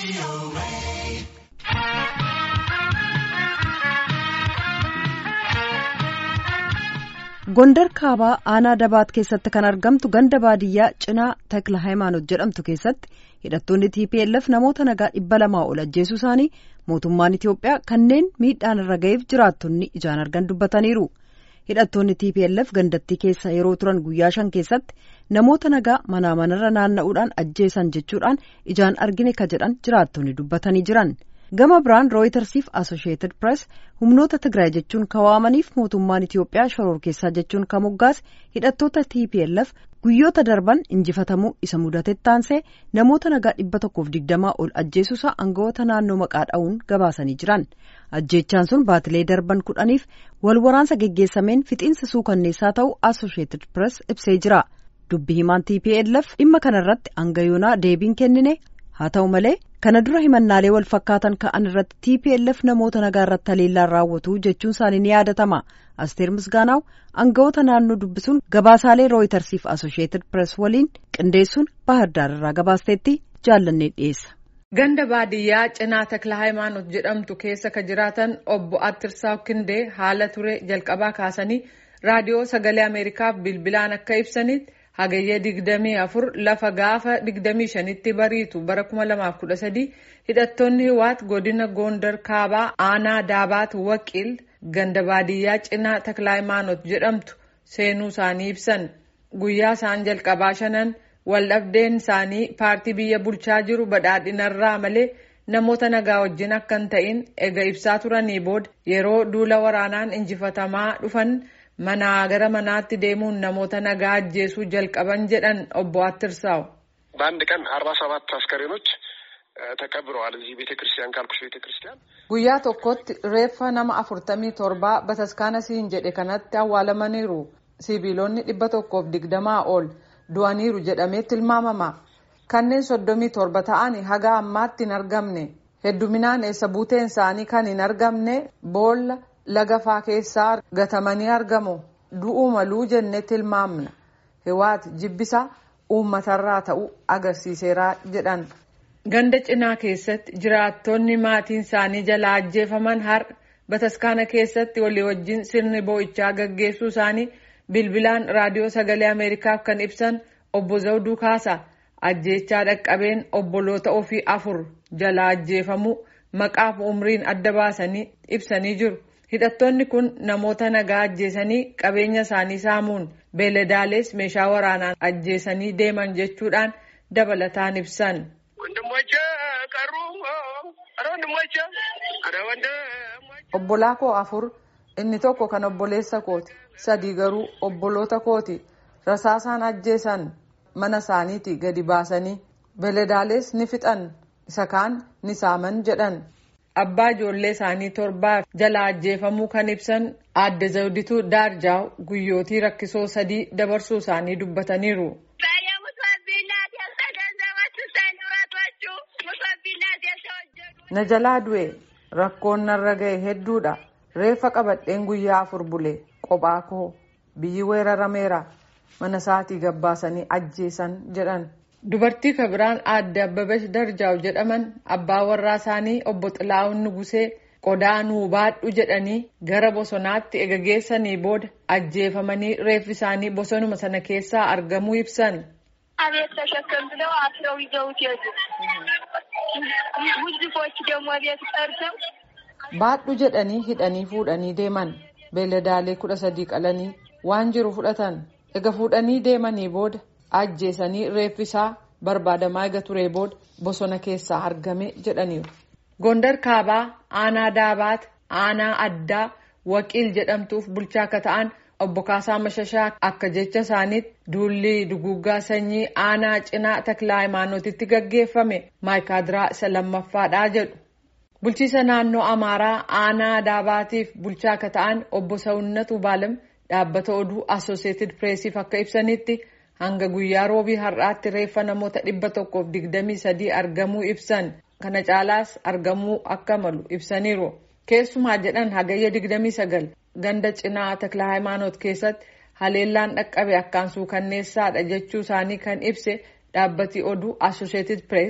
Gondar kaabaa aanaa dabaat keessatti kan argamtu ganda baadiyyaa cinaa takla hayimaanot jedhamtu keessatti hidhattoonni TPLF namoota nagaa dhibba lamaa ol ajjeesuu isaanii mootummaan Itiyoophiyaa kanneen miidhaan irra ga'eef jiraattonni ijaan argan dubbataniiru. Hidhattoonni TPLF gandattii keessa yeroo turan guyyaa shan keessatti namoota nagaa manaa manarra naanna'uudhaan ajjeesan jechuudhaan ijaan argine ka jedhan jiraattonni dubbatanii jiran. gama biraan rooyitersiif asosheetid pirees humnoota tigraay jechuun kawaamaniif mootummaan itiyoophiyaa shororkeessaa jechuun kan moggaase hidhattoota tplf guyyoota darban injifatamuu isa mudatetti taansee namoota nagaa dhibba tokkoof digdamaa ol ajjeesuusaa aangawoota naannoo maqaa dha'uun gabaasanii jiran ajjeechaan sun baatilee darban kudhaniif wal waraansa geggeessameen fixiinsa suukanneessaa ta'uu asosheetid pirees ibsee jira dubbi himaan tplf dhimma kanarratti aangayoonaa deebiin kennine haa ta'u malee kana dura himannaalee wal fakkaatan ka'an irratti tplf namoota nagaa irratti haleellaan raawwatu jechuun isaanii ni yaadatama asteer misgaanaaw aangawoota naannoo dubbisuun gabaasaalee rooyitersiif asosheetid pirees waliin qindeessuun baahirdaar irraa gabaasteetti jaallannee dhiyeessa. ganda baadiyyaa cinaa takla hayimaanot jedhamtu keessa ka jiraatan obbo attirsaa kindee haala ture jalqabaa kaasanii raadiyoo sagalee ameerikaaf bilbilaan akka ibsanitti. hagayyee digdamii afur lafa gaafa digdamii shanitti bariitu bara kuma lamaaf kudha sadii hidhattoonni hiwaat godina gondar kaabaa aanaa daabaat waqiil ganda baadiyyaa cinaa taklaayimaanot jedhamtu seenuu isaanii ibsan guyyaa isaan jalqabaa shanan waldhabdeen isaanii paartii biyya bulchaa jiru badhaadhinarraa malee namoota nagaa wajjin akka hin ta'in ega ibsaa turanii booda yeroo duula waraanaan injifatamaa dhufan. manaa gara manaatti deemuun namoota nagaa ajjeesuu jalqaban jedhan obbo Attirsaaw. በአንድ ቀን አርባ ሰባት አስከሬኖች ተቀብረዋል እዚህ ቤተ ክርስቲያን ካልኩሽ ቤተ ክርስቲያን guyyaa tokkotti reeffa nama afurtamii torbaa bataskaana siin jedhe kanatti awwaalamaniiru sibiilonni dhibba tokkoof digdamaa ol du'aniiru jedhamee tilmaamama kanneen soddomii torba ta'an haga ammaatti hin argamne hedduminaan eessa buuteen isaanii kan hin argamne boolla lagafaa keessaa gatamanii argamu du'uu maluu jennee tilmaamna hiwaat jibbisa uummatarraa ta'u agarsiiseera jedhan. ganda cinaa keessatti jiraattonni maatiin isaanii jalaa ajjeefaman har'a bataskaana keessatti walii wajjin sirni boo'ichaa gaggeessuu isaanii bilbilaan raadiyoo sagalee ameerikaaf kan ibsan obbo zawduu kaasa ajjeechaa dhaqqabeen obboloota ofii afur jalaa ajjeefamuu maqaaf umriin adda baasanii ibsanii jiru. hidhattoonni kun namoota nagaa ajjeesanii qabeenya isaanii saamuun beeladaalees meeshaa waraanaan ajjeesanii deeman jechuudhaan dabalataan ibsan. obbolaa koo afur inni tokko kan obboleessa kooti sadii garuu obboloota kooti rasaasaan ajjeesan mana isaaniiti gadi baasanii beeladaalees ni fixan isa kaan ni saaman jedhan. abbaa ijoollee isaanii torbaaf jala ajjeefamuu kan ibsan aadde zawdituu daarjaaw guyyootii rakkisoo sadii dabarsuu isaanii dubbataniiru. na jalaa du'e rakkoon narra ga'e hedduudha reeffa qabadheen guyyaa afur bule qophaa koo biyyi weerarameera mana isaatii gabbaasanii ajjeesan jedhan. dubartii kabiraan aadde abbabesh darjaaw jedhaman abbaa warraa isaanii obbo xilaa'uun nugusee qodaa nuu baadhu jedhanii gara bosonaatti ega geessanii booda ajjeefamanii reeffi isaanii bosonuma sana keessaa argamuu ibsan. አቤት ተሸከም ብለው አስረው ይዘውት ሄዱ። ውዝፎች ደግሞ ቤት ጠርተው baadhu jedhanii hidhanii fuudhanii deeman beeladaalee kudha sadii qalanii waan jiru fudhatan ega fuudhanii deemanii booda ajjeesanii reeffisaa barbaadamaa ega turee booda bosona keessaa argame jedhaniiru. Gondar kaabaa aanaa daabaat aanaa addaa waqiil jedhamtuuf bulchaa akka ta'an obbo Kaasaa Mashashaa akka jecha isaaniitti duulli duguggaa sanyii aanaa cinaa taklaa hayimaanootitti gaggeeffame maayikaadiraa isa lammaffaadhaa jedhu. Bulchiisa naannoo Amaaraa aanaa daabaatiif bulchaa akka ta'an obbo Sawunnatu Baalam dhaabbata oduu Asooseetid Pireesiif akka ibsanitti. hanga guyyaa roobii har'aatti reeffa namoota dhibba tokkoof digdamii sadii argamuu ibsan kana caalaas argamuu akka malu ibsaniiru keessumaa jedhan hagayya digdamii sagal ganda cinaa takla hayimaanoot keessatti haleellaan dhaqqabe akkaan suukanneessaadha jechuu isaanii kan ibse dhaabbati oduu associated press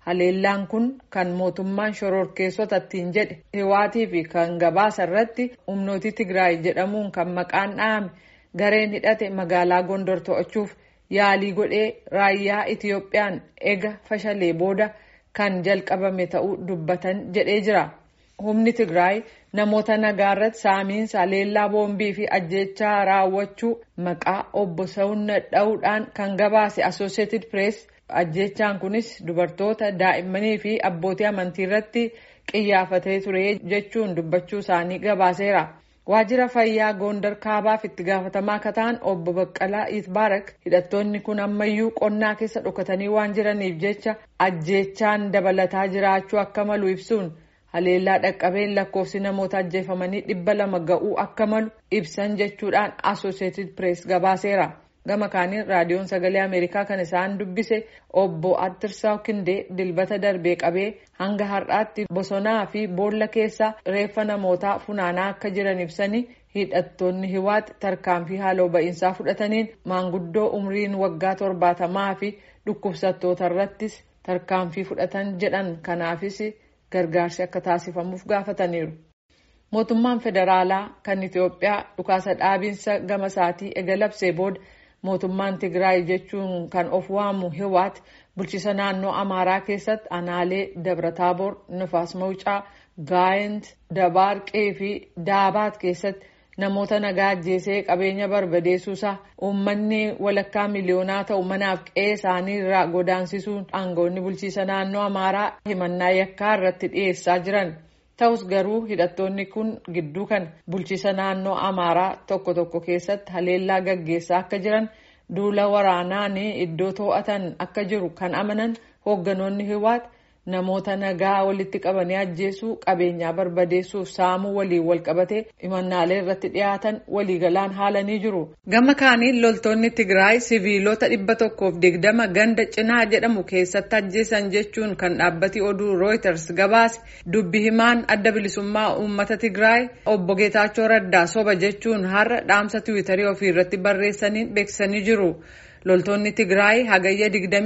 haleellaan kun kan mootummaan shororkeessota ittiin jedhe hiwaatii fi kan gabaasa irratti humnootii tigraay jedhamuun kan maqaan dhahame gareen hidhate magaalaa gondor to'achuuf yaalii godhee raayyaa itiyoophiyaan ega fashalee booda kan jalqabame ta'uu dubbatan jedhee jira. humni tigraay namoota nagaa irratti saamiinsa haleellaa boombii fi ajjechaa raawwachuu maqaa obbo Sawunna dha'uudhaan kan gabaase associated press ajjechaan kunis dubartoota daa'immanii fi abbootii amantii irratti qiyyaafatee ture jechuun dubbachuu isaanii gabaaseera. waajjira fayyaa goondar kaabaaf itti gaafatamaa akka ta'an obbo Baqqalaa Itbaarak hidhattoonni kun ammayyuu qonnaa keessa dhokatanii waan jiraniif jecha ajjechaan dabalataa jiraachuu akka malu ibsuun haleellaa dhaqqabeen lakkoofsi namoota ajjeefamanii dhibba lama ga'uu akka malu ibsan jechuudhaan associated press gabaaseera. gama kaaniin raadiyoon sagalee ameerikaa kan isaan dubbise obbo attirsaa kindee dilbata darbee qabee hanga har'aatti bosonaa fi boolla keessa reeffa namootaa funaanaa akka jiran ibsanii hidhattoonni hiwaat tarkaanfii haaloo ba'iinsaa fudhataniin maanguddoo umriin waggaa torbaatamaa fi dhukkubsattoota irrattis tarkaanfii fudhatan jedhan kanaafis gargaarsi akka taasifamuuf gaafataniiru. mootummaan federaalaa kan itiyoophiyaa dhukaasa dhaabiinsa gama isaatii ega labsee booda. mootummaan tigraay jechuun kan of waamu hiwaat bulchiisa naannoo amaaraa keessatti aanaalee dabrataaboor nufaas mawucaa gaayent dabaarqee fi daabaat keessatti namoota nagaa ajjeesee qabeenya barbadeessuusaa uummanni walakkaa miliyoonaa ta'u manaaf qe'ee isaanii irraa godaansisuun aangawoonni bulchiisa naannoo amaaraa himannaa yakkaa irratti dhiyeessaa jiran. ta'us garuu hidhattoonni kun gidduu kan bulchiisa naannoo amaaraa tokko tokko keessatti haleellaa gaggeessaa akka jiran duula waraanaan iddoo to'atan akka jiru kan amanan hoogganoonni hiwaat namoota nagaa walitti qabanii ajjeesuu qabeenyaa barbadeessuuf saamuu waliin walqabatee himannaalee irratti dhiyaatan waliigalaan haalanii jiru. gama kaaniin loltoonni tigraay siviilota dhibba tokkoof digdama ganda cinaa jedhamu keessatti ajjeesan jechuun kan dhaabbati oduu rooyiters gabaase dubbi himaan adda bilisummaa uummata tigraay obbo geetaachoo raddaa soba jechuun har'a dhaamsa tiwiitarii ofii irratti barreessaniin beeksisanii jiru. loltoonni tigraay hagayya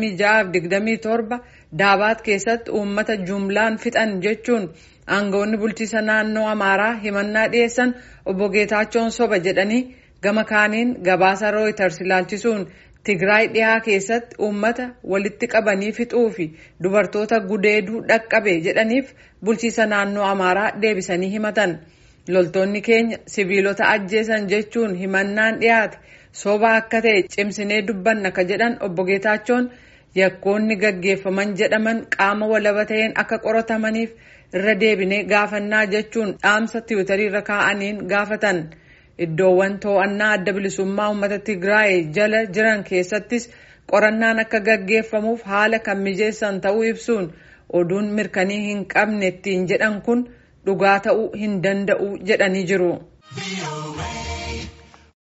26-27 daabaat keessatti uummata jumlaan fixan jechuun aangawoonni bulchiisa naannoo amaaraa himannaa dhiyeessan obbo geetaachoon soba jedhanii gama kaaniin gabaasa rooyiters ilaalchisuun tigraay dhihaa keessatti uummata walitti qabanii fixuu fi dubartoota gudeeduu dhaqqabe jedhaniif bulchiisa naannoo amaaraa deebisanii himatan loltoonni keenya siviilota ajjeesan jechuun himannaan dhiyaate. soba akka ta'e cimsinee dubbanna ka jedhan obbo Geetaachoon yakkoonni gaggeeffaman jedhaman qaama walaba ta'een akka qoratamaniif irra deebinee gaafannaa jechuun dhaamsa tiwiitarii irra kaa'aniin gaafatan iddoowwan to'annaa adda bilisummaa uummata Tigraay jala jiran keessattis qorannaan akka gaggeeffamuuf haala kan mijeessan ta'uu ibsuun oduun mirkanii hin qabne ittiin jedhan kun dhugaa ta'uu hin danda'u jedhanii jiru.